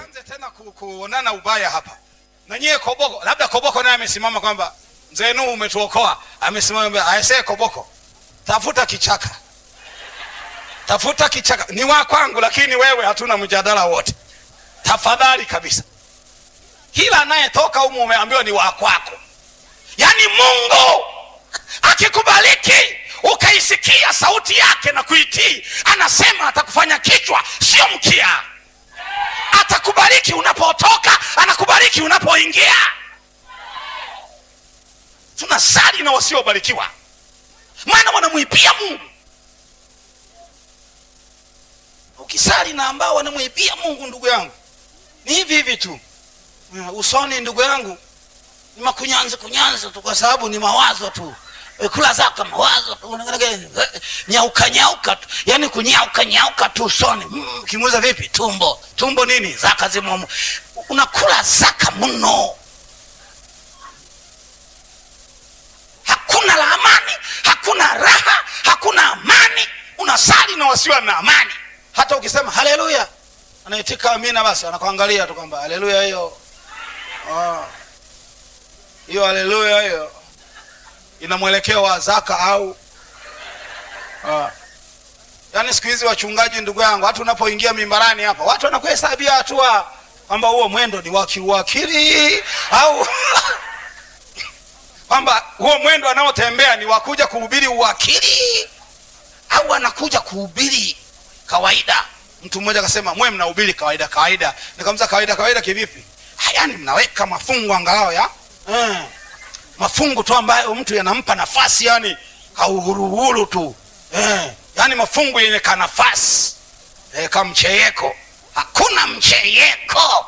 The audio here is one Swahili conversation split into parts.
tusianze tena ku, kuonana ubaya hapa na nyie koboko labda koboko naye amesimama kwamba mzee Nuhu umetuokoa amesimama aisee koboko tafuta kichaka tafuta kichaka ni wa kwangu lakini wewe hatuna mjadala wote tafadhali kabisa kila anayetoka humu umeambiwa ni wa kwako yaani mungu akikubaliki ukaisikia sauti yake na kuitii anasema atakufanya kichwa sio mkia atakubariki unapotoka anakubariki unapoingia tunasali na wasiobarikiwa maana wanamwibia mungu ukisali na ambao wanamwibia mungu ndugu yangu ni hivi hivi tu Uh, usoni ndugu yangu ni makunyanzi kunyanzi tu kwa sababu ni mawazo tu Eh, kula zaka mawazo tu Eh, nyauka nyauka tu yani kunyauka nyauka tu usoni Mm, ukimuuza vipi tumbo tumbo nini zaka zimo unakula zaka mno hakuna la amani hakuna raha hakuna amani unasali na wasiwa na amani hata ukisema haleluya anaitika amina basi anakuangalia tu kwamba haleluya hiyo Ah. hiyo haleluya hiyo ina mwelekeo wa zaka au Ah. yaani siku hizi wachungaji ndugu yangu hata unapoingia mimbarani hapa watu wanakuhesabia hatua kwamba huo mwendo ni wa kiuakili au kwamba huo mwendo anaotembea ni wakuja kuhubiri uwakili au anakuja kuhubiri kawaida mtu mmoja akasema mwe mnahubiri kawaida kawaida nikamza kawaida kawaida kivipi "Ah, yaani mnaweka mafungu angalau ya eh, mafungu tu ambayo mtu yanampa nafasi yani kauhuruhuru tu eh, yaani mafungu yenye kanafasi eh, kamcheyeko hakuna mcheyeko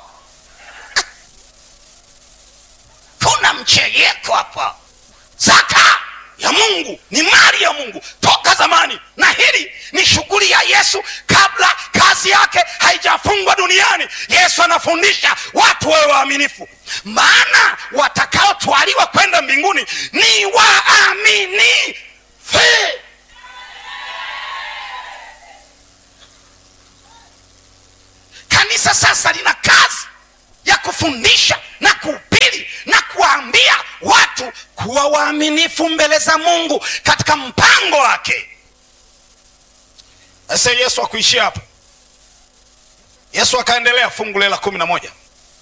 kuna mcheyeko hapa zaka ya mungu ni mali ya mungu toka zamani na hili ni shughuli ya yesu kabla kazi yake haijafungwa duniani yesu anafundisha watu wawe waaminifu maana watakaotwaliwa kwenda mbinguni ni waaminifu kanisa sasa lina kazi ya kufundisha na kuhubiri na kuwaambia watu kuwa waaminifu mbele za mungu katika mpango wake sasa yesu akuishia hapo yesu akaendelea fungu la kumi na moja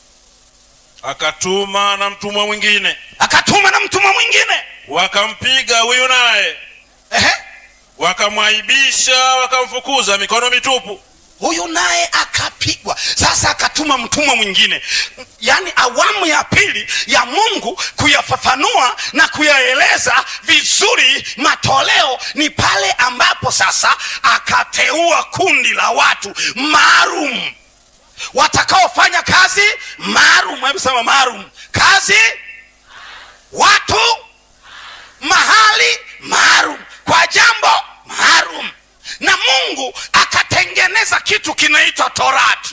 akatuma na mtumwa mwingine akatuma na mtumwa mwingine wakampiga huyu naye Ehe. wakamwaibisha wakamfukuza mikono mitupu huyu naye akapigwa sasa akatuma mtumwa mwingine yaani awamu ya pili ya mungu kuyafafanua na kuyaeleza vizuri matoleo ni pale ambapo sasa akateua kundi la watu maalum watakaofanya kazi maalum hebu sema maalum kazi watu mahali maalum kwa jambo maalum na mungu akatengeneza kitu kinaitwa torati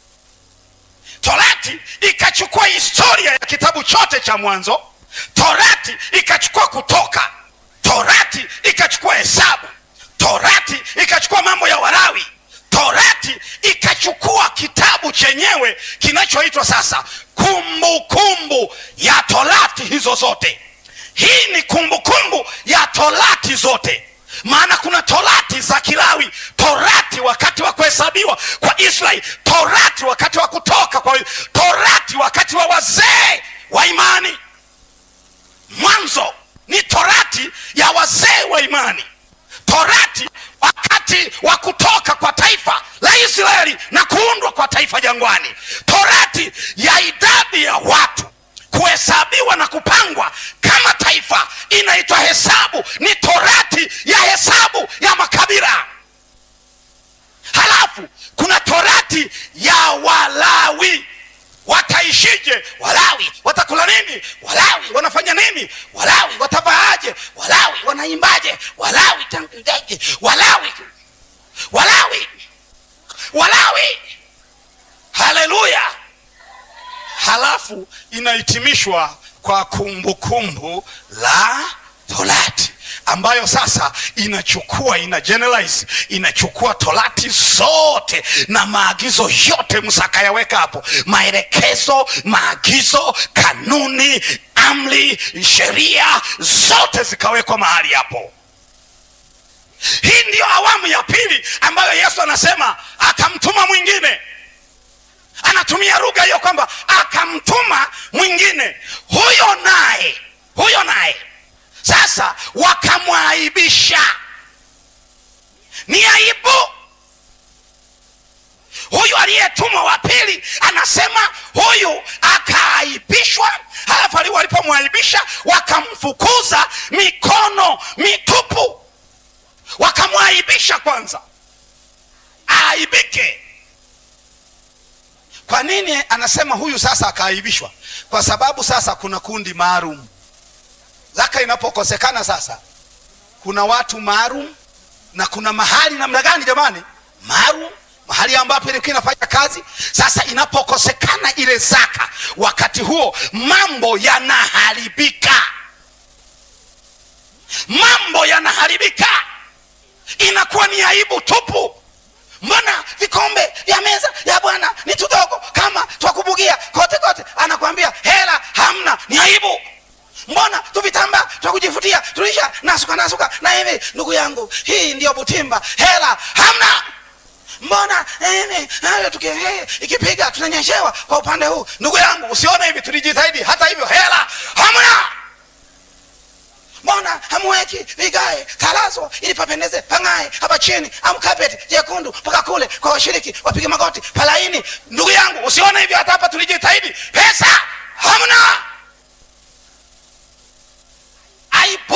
torati ikachukua historia ya kitabu chote cha mwanzo torati ikachukua kutoka torati ikachukua hesabu torati ikachukua mambo ya warawi torati ikachukua kitabu chenyewe kinachoitwa sasa kumbukumbu kumbu ya torati hizo zote hii ni kumbukumbu kumbu ya torati zote maana kuna torati za kilawi torati wakati wa kuhesabiwa kwa israeli torati wakati wa kutoka kwa torati wakati wa wazee wa imani mwanzo ni torati ya wazee wa imani torati wakati wa kutoka kwa taifa la israeli na kuundwa kwa taifa jangwani torati ya idadi ya watu kuhesabiwa na kupangwa kama taifa inaitwa hesabu ni torati ya hesabu ya makabila halafu kuna torati ya walawi wataishije walawi watakula nini walawi wanafanya nini walawi watavaaje walawi wanaimbaje walawi tangaje walawi walawi walawi haleluya halafu inahitimishwa kwa kumbukumbu la torati ambayo sasa inachukua ina generalize inachukua torati zote na maagizo yote msakayaweka hapo maelekezo maagizo kanuni amri sheria zote zikawekwa mahali hapo hii ndiyo awamu ya pili ambayo yesu anasema akamtuma mwingine anatumia lugha hiyo kwamba akamtuma mwingine huyo naye huyo naye sasa wakamwaibisha ni aibu huyu aliyetumwa wa pili anasema huyu akaaibishwa halafu ali- walipomwaibisha wakamfukuza mikono mitupu wakamwaibisha kwanza aaibike kwa nini anasema huyu sasa akaaibishwa kwa sababu sasa kuna kundi maalum zaka inapokosekana sasa kuna watu maalum na kuna mahali namna gani jamani maalum mahali ambapo ilikuwa inafanya kazi sasa inapokosekana ile zaka wakati huo mambo yanaharibika mambo yanaharibika inakuwa ni aibu tupu mbona vikombe vya meza ya bwana ni tudogo kama twakubugia kote kote anakwambia hela hamna ni aibu mbona tuvitamba twa kujifutia tulisha nasuka nasuka na hivi ndugu yangu hii ndiyo butimba hela hamna mbona eh, eh, tuki, eh, ikipiga tunanyeshewa kwa upande huu ndugu yangu usione hivi tulijitahidi hata hivyo hela hamna mbona hamweki vigae talazo ili papendeze pang'ae hapa chini amkapeti jekundu mpaka kule kwa washiriki wapige magoti palaini ndugu yangu usione hivyo hata hapa tulijitahidi pesa hamna aibu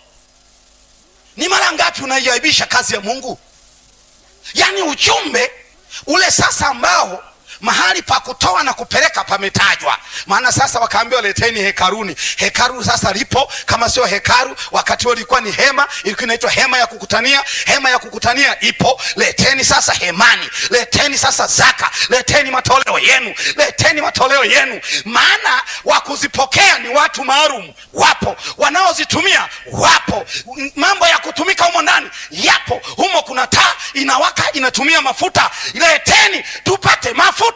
ni mara ngapi unaiaibisha kazi ya mungu yaani ujumbe ule sasa ambao mahali pa kutoa na kupeleka pametajwa maana sasa wakaambiwa leteni hekaruni hekaru sasa lipo kama sio hekaru wakati huo ilikuwa ni hema ilikuwa inaitwa hema ya kukutania hema ya kukutania ipo leteni sasa hemani leteni sasa zaka leteni matoleo yenu leteni matoleo yenu maana wa kuzipokea ni watu maalum wapo wanaozitumia wapo M- mambo ya kutumika humo ndani yapo humo kuna taa inawaka inatumia mafuta leteni tupate mafuta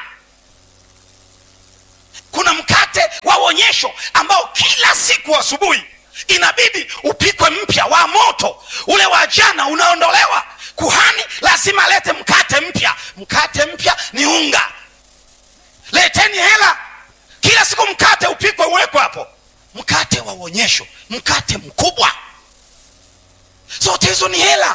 kuna mkate wa uonyesho ambao kila siku asubuhi inabidi upikwe mpya wa moto ule wa jana unaondolewa kuhani lazima alete mkate mpya mkate mpya ni unga leteni hela kila siku mkate upikwe uwekwe hapo mkate wa uonyesho mkate mkubwa zote hizo ni hela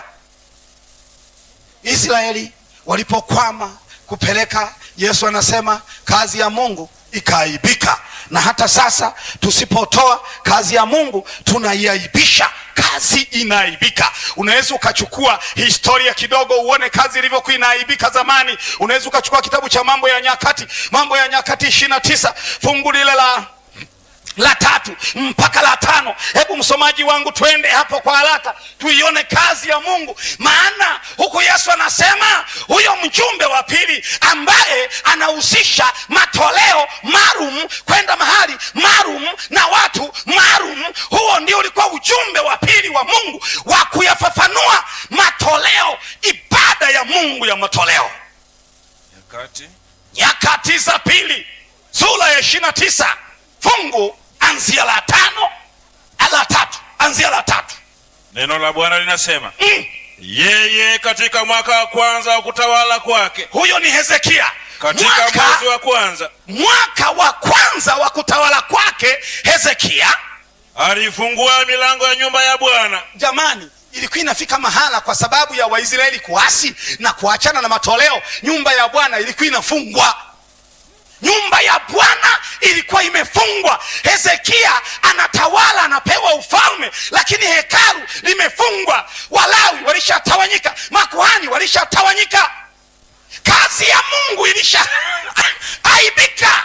israeli walipokwama kupeleka yesu anasema kazi ya mungu ikaaibika na hata sasa tusipotoa kazi ya mungu tunaiaibisha kazi inaaibika unaweza ukachukua historia kidogo uone kazi ilivyokuwa inaaibika zamani unaweza ukachukua kitabu cha mambo ya nyakati mambo ya nyakati ishiri na tisa fungu lile la la tatu mpaka la tano hebu msomaji wangu twende hapo kwa haraka tuione kazi ya mungu maana huku yesu anasema huyo mjumbe wa pili ambaye anahusisha matoleo maalum kwenda mahali maalum na watu maalum huo ndio ulikuwa ujumbe wa pili wa mungu wa kuyafafanua matoleo ibada ya mungu ya matoleo nyakati nyakati za pili sura ya ishiri na tisa fungu anzia la tano la tatu anzia la tatu neno la bwana linasema mm. yeye katika mwaka wa kwanza wa kutawala kwake huyo ni hezekia katika mwaka, mwezi wa kwanza mwaka wa kwanza wa kutawala kwake hezekia alifungua milango ya nyumba ya bwana jamani ilikuwa inafika mahala kwa sababu ya waisraeli kuasi na kuachana na matoleo nyumba ya bwana ilikuwa inafungwa nyumba ya bwana ilikuwa imefungwa hezekia anatawala anapewa ufalme lakini hekalu limefungwa walawi walishatawanyika makuhani walishatawanyika kazi ya mungu ilisha aibika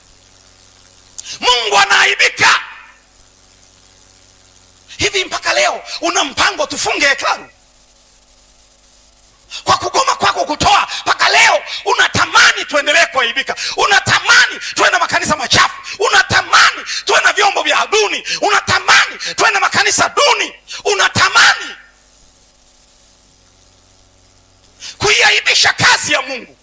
mungu anaaibika hivi mpaka leo una mpango tufunge hekalu kwa kugoma kwako kutoa mpaka leo unatamani tuendelee kuaibika unatamani tuwe na makanisa machafu unatamani tuwe na vyombo vya duni unatamani tuwe na makanisa duni kazi ya mungu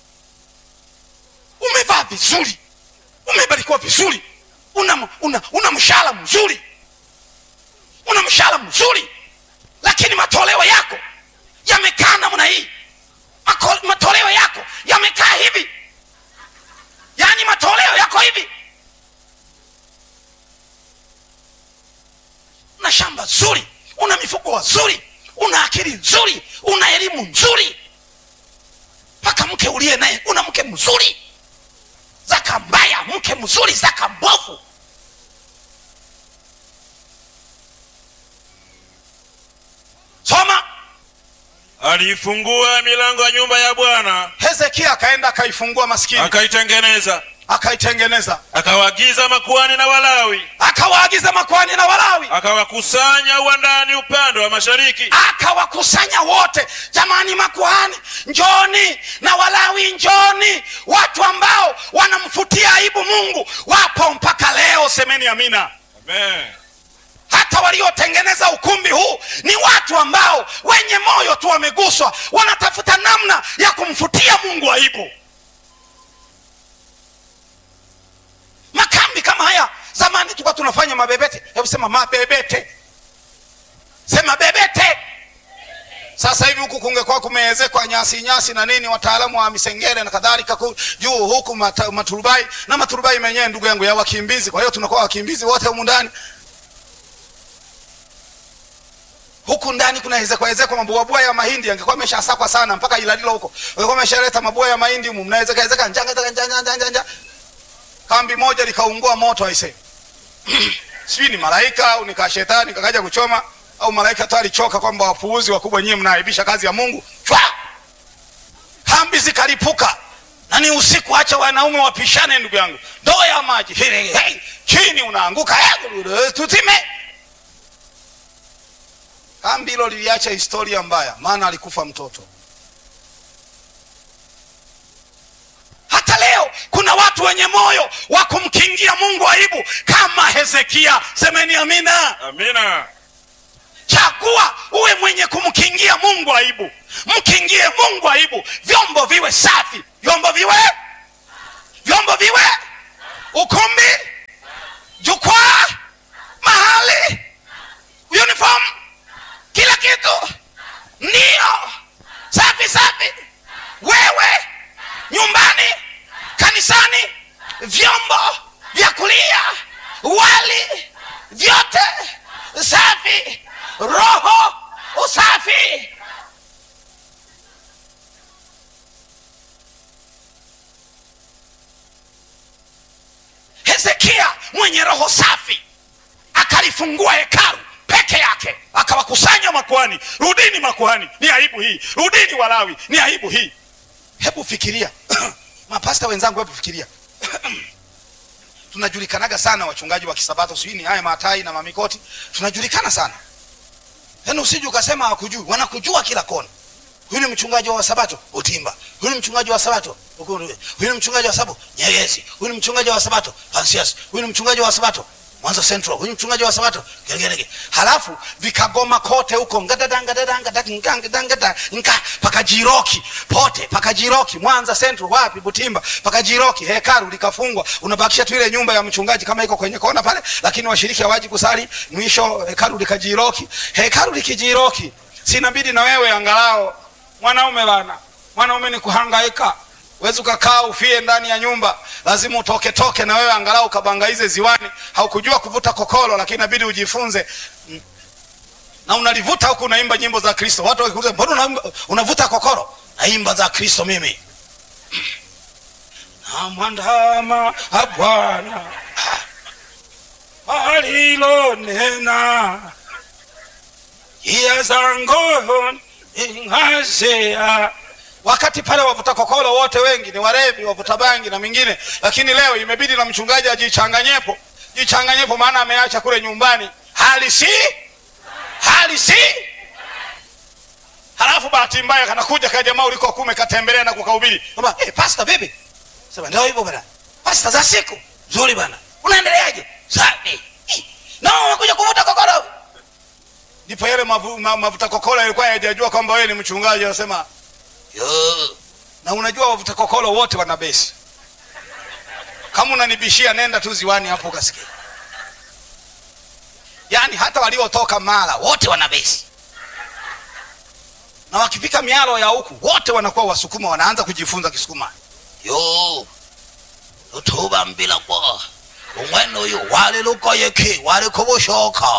umevaa vizuri umebarikiwa vizuri una, una, una mshahara mzuri una mshahara mzuri lakini matoleo yako yamekaa namna hii Mako- matoleo yako yamekaa hivi yaani matoleo yako hivi una shamba zuri una mifugo wazuri una akili nzuri una elimu nzuri mpaka mke uliye naye una mke mzuri zaka mbaya mke mzuri zaka mbovu soma aliifungua milango ya nyumba ya bwana hezekia akaenda akaifungua maskini akaitengeneza akaitengeneza akawaagiza makuhani na walawi akawaagiza makwani na walawi akawakusanya uwandani upande wa mashariki akawakusanya wote jamani makuhani njoni na walawi njoni watu ambao wanamfutia aibu mungu wapo mpaka leo semeni amina Amen. hata waliotengeneza ukumbi huu ni watu ambao wenye moyo tu wameguswa wanatafuta namna ya kumfutia mungu aibu makambi kama haya zamani tulikuwa tunafanya mabebete hebu sema mabebete sema bebete sasa hivi huku kungekuwa kumeezekwa nyasi nyasi na nini wataalamu wa misengere na kadhalika ku- juu huku mata, maturubai na maturubai menyewe ndugu yangu ya wakimbizi kwa hiyo tunakuwa wakimbizi wote humu ndani huku ndani kuna ezekwa ezekwa mabuabua ya mahindi angekuwa ameshasakwa sana mpaka ilalilo huko angekuwa ameshaleta mabua ya mahindi humu mnaezeka ezeka njanga njanga njanga njanga njanga kambi moja likaungua moto aise sijui ni malaika au nika shetani kakaja kuchoma au malaika tu alichoka kwamba wapuuzi wakubwa nyie mnaaibisha kazi ya mungu chwa kambi zikalipuka na ni usiku acha wanaume wapishane ndugu yangu ndoo ya maji Hile, hey, chini unaanguka hey, tutime kambi hilo liliacha historia mbaya maana alikufa mtoto hata leo kuna watu wenye moyo wa kumkingia mungu aibu kama hezekia semeni amina amina chagua uwe mwenye kumkingia mungu aibu mkingie mungu aibu vyombo viwe safi vyombo viwe vyombo viwe ukumbi jukwaa mahali uniform kila kitu ndio safi safi wewe nyumbani kanisani vyombo vya kulia wali vyote safi roho usafi hezekia mwenye roho safi akalifungua hekalu peke yake akawakusanya makuhani rudini makuhani ni aibu hii rudini walawi ni aibu hii hebu fikiria mapasta wenzangu hebu fikiria tunajulikanaga sana wachungaji wa kisabato sijui ni haya matai na mamikoti tunajulikana sana yaani usije ukasema hawakujui wanakujua kila kona huyu ni mchungaji wa wasabato utimba huyu ni mchungaji wa sabato Ukuru- huyu ni mchungaji wa sabato nyegezi huyu ni mchungaji wa sabato pansias huyu ni mchungaji wa sabato mwanza central huyu ni mchungaji wa sabato geregerege halafu vikagoma kote huko ngadadangadadangadangada nka paka jiroki pote paka jiroki mwanza central wapi butimba paka jiroki hekalu likafungwa unabakisha tu ile nyumba ya mchungaji kama iko kwenye kona pale lakini washiriki hawaji kusali mwisho hekalu likajiroki hekalu likijiroki sinabidi na wewe angalau mwanaume bana mwanaume ni kuhangaika wezi ukakaa ufie ndani ya nyumba lazima utoke toke na wewe angalau ukabangaize ziwani haukujua kuvuta kokolo lakini inabidi ujifunze Mm. na unalivuta huku unaimba nyimbo za kristo watu wakikuuliza mbona unaimba- unavuta kokoro naimba za kristo mimi namwandama a bwana alilonena njia zangu ing'azia wakati pale wavuta kokolo wote wengi ni warevi wavuta bangi na mingine lakini leo imebidi na mchungaji ajichanganyepo jichanganyepo maana ameacha kule nyumbani hali si hali si halafu bahati mbaya kanakuja ka jamaa uliko kume katembelea na kukahubiri kwamba hey, pasta vipi sema ndio hivyo bana pasta za siku nzuri bana unaendeleaje safi na umekuja kuvuta kokoro ndipo yale mavu, ma, mavuta kokolo yalikuwa yajajua kwamba wewe ni mchungaji anasema yo na unajua wavuta kokolo wote wana besi kama unanibishia nenda tu ziwani hapo ukasikia yaani hata waliotoka mara wote wana besi na wakifika mialo ya huku wote wanakuwa wasukuma wanaanza kujifunza kisukuma yo lutuba mbila kwa umwene uyu wali lukoyeki wali kubushoka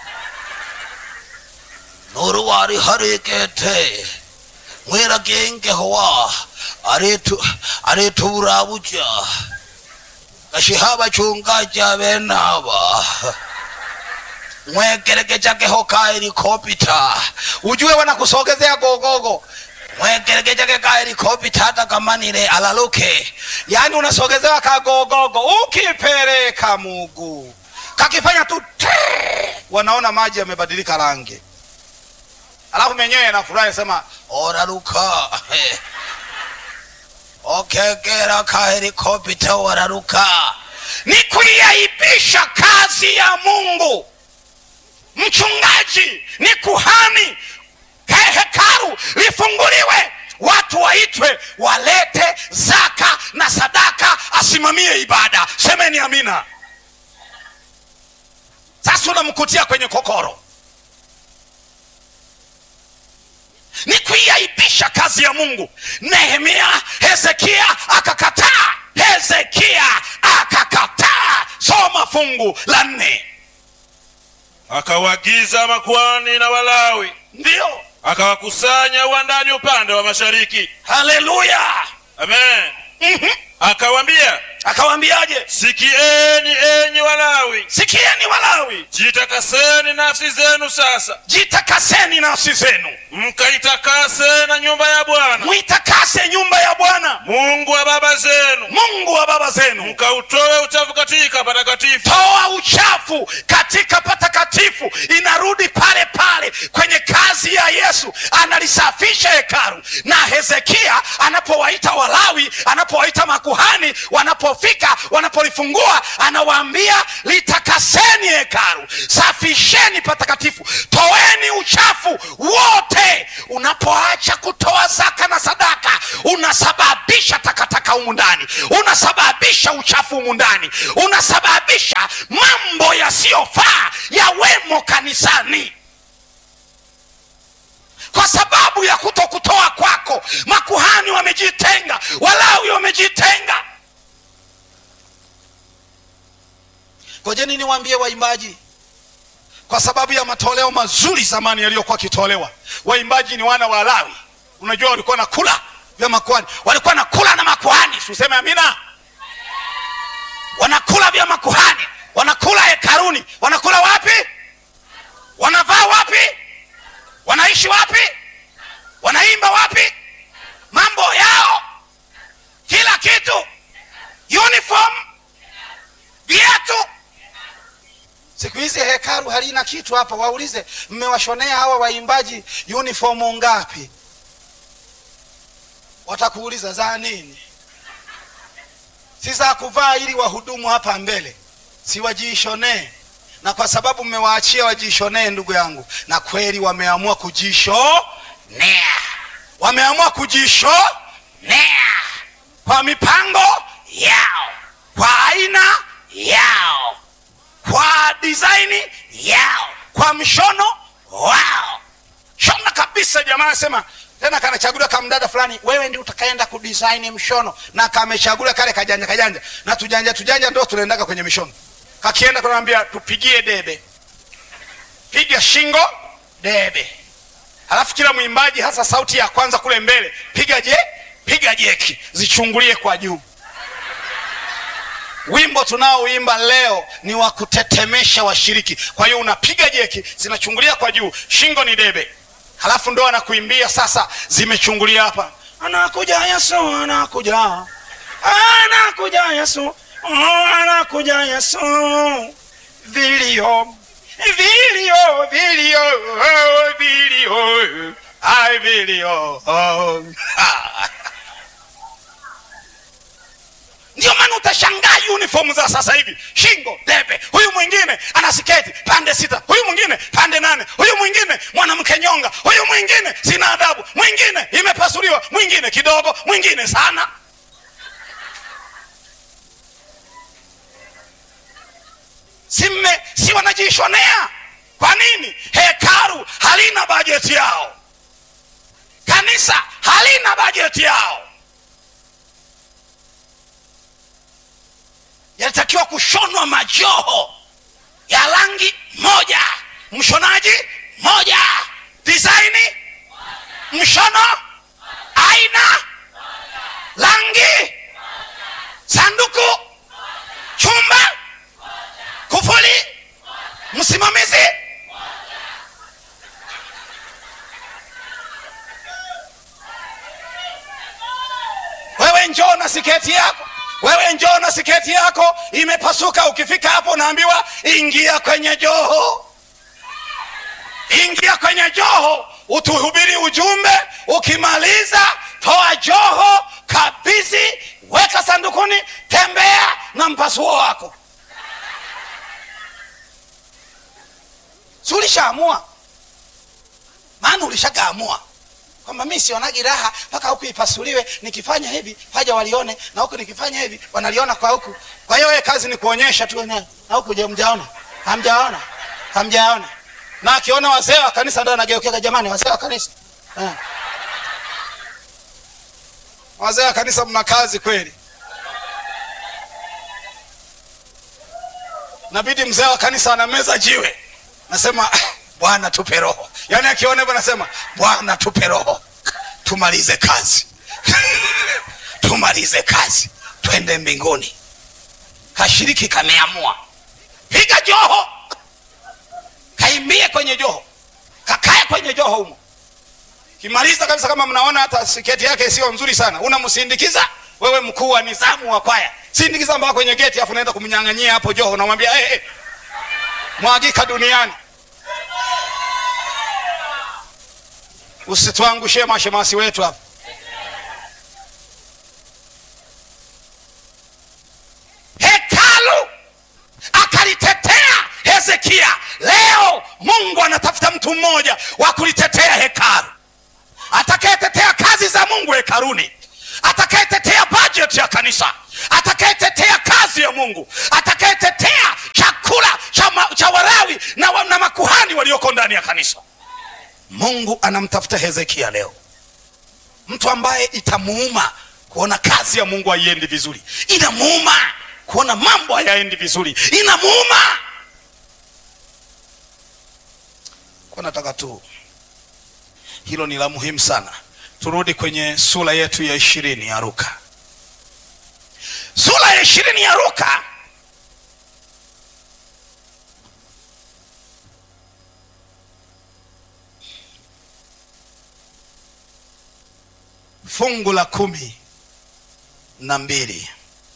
nuru wali harikete mwira gengehowa aritu arituburabuja gashihaba chungaja benaba mwekerekechakeho ka helikopita ujue wanakusogezea gogogo mwekerekechake ka helikopita hata kamanile alaluke yaani unasogezewa kagogogo ukipeleka mugu kakifanya tu tee, wanaona maji yamebadilika rangi alafu menyewe anafurahi sema oraruka okekera ka helikopita wararuka ni kuiaibisha kazi ya mungu mchungaji ni kuhani He- hekalu lifunguliwe watu waitwe walete zaka na sadaka asimamie ibada semeni amina sasa unamkutia kwenye kokoro ni kuiaibisha kazi ya mungu nehemia hezekia akakataa hezekia akakataa soma fungu la nne akawaagiza makuhani na walawi ndiyo akawakusanya uwandani upande wa mashariki haleluya amen Mhm. akawambia akawaambiaje sikieni enyi walawi sikieni walawi jitakaseni nafsi zenu sasa jitakaseni nafsi zenu mkaitakase na nyumba ya bwana mwitakase nyumba ya bwana mungu wa baba zenu mungu wa baba zenu mkautoe uchafu katika patakatifu toa uchafu katika patakatifu inarudi pale pale kwenye kazi ya yesu analisafisha hekalu na hezekia anapowaita walawi anapowaita makuhani wanapofika wanapolifungua anawaambia litakaseni hekalu safisheni patakatifu toeni uchafu wote unapoacha kutoa zaka na sadaka unasababisha takataka humu ndani unasababisha uchafu humu ndani unasababisha mambo yasiyofaa yawemo kanisani kwa sababu ya kuto kutoa kwako makuhani wamejitenga walawi wamejitenga ngojeni niwaambie waimbaji kwa sababu ya matoleo mazuri zamani yaliyokuwa akitolewa waimbaji ni wana wa lawi unajua walikuwa na kula vya makuhani walikuwa na kula na makuhani siuseme amina wanakula vya makuhani wanakula hekaruni wanakula wapi wanavaa wapi wanaishi wapi wanaimba wapi mambo yao kila kitu uniform viatu siku hizi hekalu halina kitu hapa waulize mmewashonea hawa waimbaji uniformu ngapi watakuuliza za nini si za kuvaa ili wahudumu hapa mbele si wajiishonee na kwa sababu mmewaachia wajiishonee ndugu yangu na kweli wameamua kujishonea wameamua kujishonea kwa mipango yao kwa aina yao kwa disaini yao kwa mshono wao shona kabisa jamaa anasema tena kanachaguliwa kamdada fulani wewe ndi utakaenda kudisaini mshono na kamechaguliwa kale kajanja kajanja na tujanja tujanja ndo tunaendaga kwenye mishono kakienda kunaambia tupigie debe piga shingo debe halafu kila mwimbaji hasa sauti ya kwanza kule mbele piga je piga jeki zichungulie kwa juu wimbo tunaoimba leo ni wa kutetemesha washiriki kwa hiyo unapiga jeki zinachungulia kwa juu shingo ni debe halafu ndo anakuimbia sasa zimechungulia hapa anakuja yesu anakuja anakuja yesu oh, anakuja yesu vilio vilio vilio oh, vilio ai vilio oh. ndio maana utashangaa uniform za sasa hivi shingo debe huyu mwingine ana siketi pande sita huyu mwingine pande nane huyu mwingine mwanamke nyonga huyu mwingine sina adabu mwingine imepasuliwa mwingine kidogo mwingine sana simme si wanajishonea kwa nini hekaru halina bajeti yao kanisa halina bajeti yao yalitakiwa kushonwa majoho ya rangi moja mshonaji moja disaini mshono aina rangi sanduku chumba kufuli msimamizi wewe njoo na siketi yako wewe njoo na siketi yako imepasuka ukifika hapo unaambiwa ingia kwenye joho ingia kwenye joho utuhubiri ujumbe ukimaliza toa joho kabisi weka sandukuni tembea na mpasuo wako si ulishaamua maana ulishagaamua kwamba mi sionagi raha mpaka huku ipasuliwe nikifanya hivi haja walione na huku nikifanya hivi wanaliona kwa huku kwa hiyo wewe kazi ni kuonyesha tu wenyewe na huku je mjaona hamjaona hamjaona na akiona wazee wa kanisa ndo anageukeka jamani wazee wa kanisa eh. wazee wa kanisa mna kazi kweli nabidi mzee wa kanisa anameza jiwe nasema "Ah, bwana tupe roho yaani akiona hivyo nasema bwana tupe roho tumalize kazi tumalize kazi twende mbinguni kashiriki kameamua piga joho kaimbie kwenye joho kakae kwenye joho humo kimaliza kabisa kama mnaona hata siketi yake sio nzuri sana unamsindikiza wewe mkuu wa nizamu wa kwaya sindikiza mpaka kwenye geti afu naenda kumnyang'anyia hapo joho unamwambia hey, hey, mwagika duniani usituangushie mashemasi wetu hapa hekalu akalitetea hezekia leo mungu anatafuta mtu mmoja wa kulitetea hekalu atakayetetea kazi za mungu hekaruni atakayetetea bajeti ya kanisa atakayetetea kazi ya mungu atakayetetea chakula cha, ma, cha warawi na, wa- na makuhani walioko ndani ya kanisa mungu anamtafuta hezekia leo mtu ambaye itamuuma kuona kazi ya mungu haiendi vizuri inamuuma kuona mambo hayaendi vizuri inamuuma kwa nataka tu hilo ni la muhimu sana turudi kwenye sura yetu ya ishirini ya ruka sura ya ishirini ya ruka fungu la kumi na mbili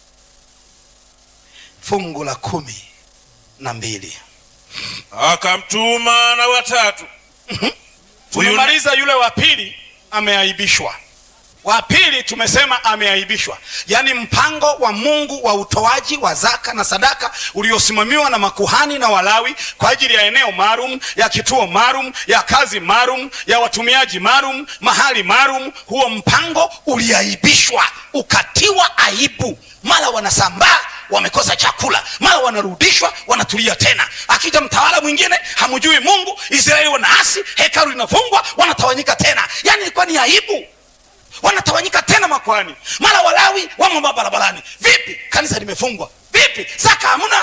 fungu la kumi na mbili akamtuma na watatu Huyu- tumemaliza yule wa pili ameaibishwa wa pili tumesema ameaibishwa yaani mpango wa mungu wa utoaji wa zaka na sadaka uliosimamiwa na makuhani na walawi kwa ajili ya eneo maalum ya kituo maalum ya kazi maalum ya watumiaji maalum mahali maalum huo mpango uliaibishwa ukatiwa aibu mara wanasambaa wamekosa chakula mara wanarudishwa wanatulia tena akija mtawala mwingine hamjui mungu israeli wanaasi hekalu linafungwa wanatawanyika tena yaani ilikuwa ni aibu wanatawanyika tena makwani mara walawi wamo mabarabarani vipi kanisa limefungwa vipi zaka hamna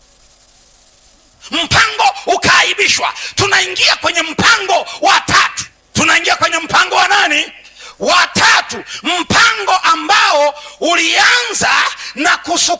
mpango ukaaibishwa tunaingia kwenye mpango wa tatu tunaingia kwenye mpango wa nani wa tatu mpango ambao ulianza na kusu